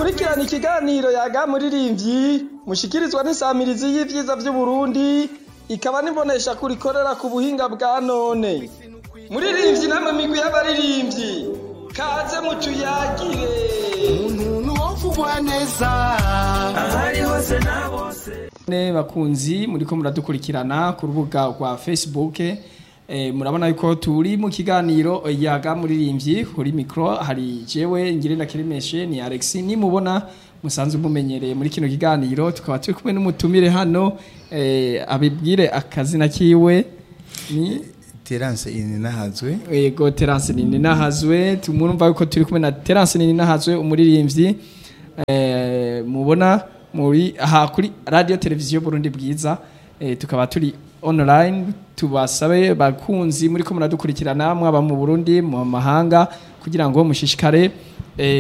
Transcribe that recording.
mukurikirana ikiganiro yaga muririmbyi mushikirizwa n'isamirizi y'ivyiza vy'uburundi ikaba nibonesha kurikorera ku buhinga bwa none muririmbyi namwe migwi y'abaririmbyi kaze mutuyagire umuntu wovugwa neza ahari hose na bose ne bakunzi muriko muradukurikirana ku rubuga rwa facebook eh, murabona yuko turi mu kiganiro yaga muririmbyi kuri mikro hari jewe ngirenda kirimeshe ni Alex nimubona musanzwe mumenyereye muri kino kiganiro tukaba turi kumwe n'umutumire hano eh, abibwire akazina kiwe ni terance ini nahazwe Ego Terence nini nahazwe tumurumva yuko turi kumwe na Terence nini nahazwe umuririmbyi eh mubona muri aha kuri radio televiziyo Burundi bwiza eh, tukaba turi online tubasabe bakunzi muri ko muradukurikirana mwaba mu Burundi mu mahanga kugira ngo mushishikare